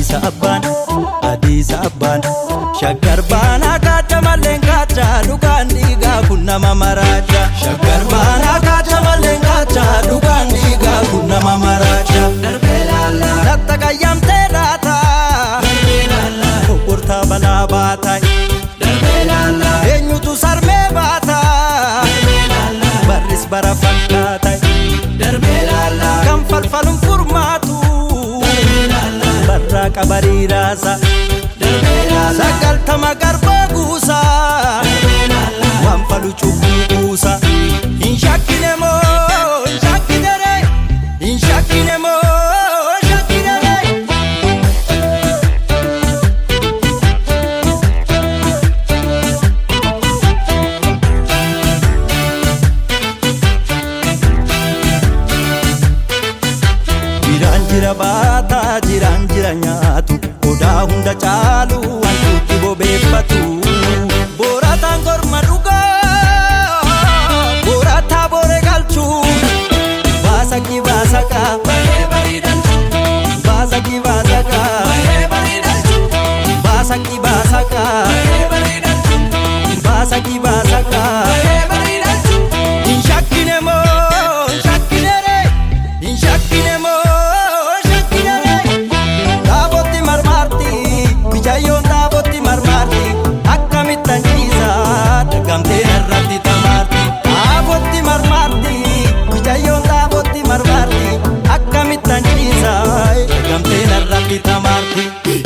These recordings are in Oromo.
Adiisa abbaan adiisa abbaan shaggar baanaa kaata malleen kaata dhugaan dhiigaa kun nama maraacha shaggar baanaa kaata malleen kaata dhugaan dhiigaa kun nama maraacha latta qayyamtee laata kokkortaa balaa baataa eenyutu sarmee baata barris bara fakkaata kan falfaluun furmaatu barraa qabariiraasa sagaltama garbaa guusa waan falu cubbuu buusa hin shakkine moo hin shakkine ree hin shakkine moo hin shakkine ree Jiraan jira baataa jiraan jira nyaatu odaa hunda caalu wantuutti bobeeffatu. Boorataan korma dhugaa boorataa boore galchuu baasaqi baasaqa baasaqi baasaqa baasaqi baasaqa baasaqi baasaqa. Hin shakkine moo hin shakkine ree hin shakkine moo hin shakkine ree dhaabotti marmaarti bijayyoon dhaabotti marmaarti akkamittan ciisa dagamtee irratti tamaarti dhaabotti marmaarti bijayyoon dhaabotti marmaarti akkamittan ciisa dagamtee irratti tamaarti.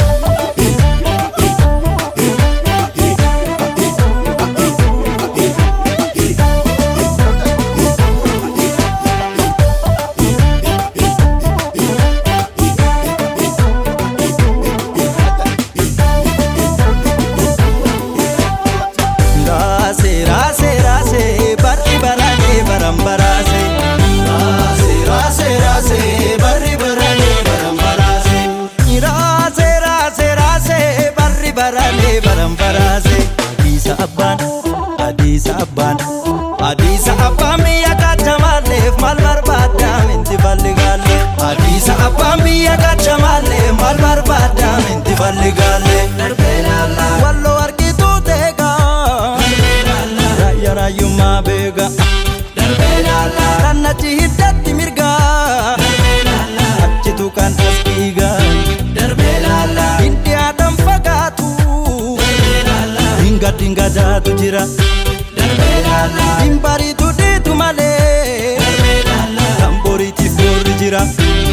Raase raase raase barri barane baram barase. Raase raase raase barri barane baram barase. Raase raase raase barri barane baram barase. Adiisa abbaan adiisa abbaan adiisa abbaan biyya kaachamaleef maal barbaaddaa minti balli gaalle. Adiisa abbaan biyya kaachamaleef maal barbaaddaa minti balli gaalle. Walloo argituu teegaa. Raayyaa raayyummaa beeka. Rannachi hiddatti mirgaa. Achitu kan as dhiigaa. Hindi haadhan fagaatu. Dinga dinga jaatu jira. Hin bariitu dhiitu malee. Kan boriitiif boorri jira.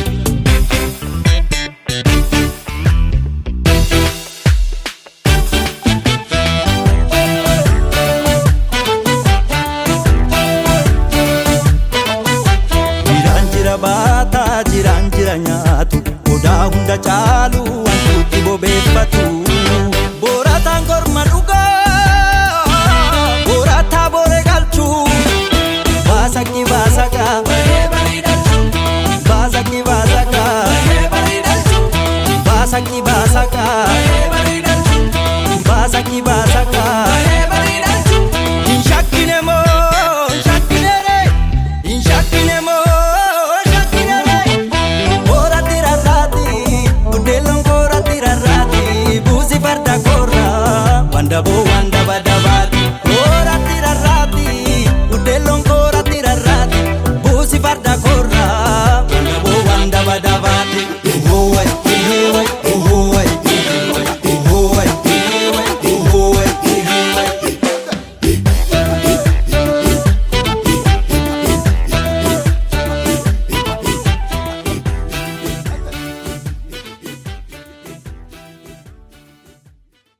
Jiraan jira baataa jiraan jira nyaatu odaa hunda caalu wantuutti bobeeffatu. Boorataan korma dhugaa boorataa boore galchuu baasaqi baasaqa baasaqi baasaqa baasaqi baasaqa baasaqi baasaqa. Hin shakkine moo hin shakkine ree hin shakkine moo hin shakkine ree Kooratti rarraati buddeelloon kooratti rarraati buusi farda koorraa wanda boo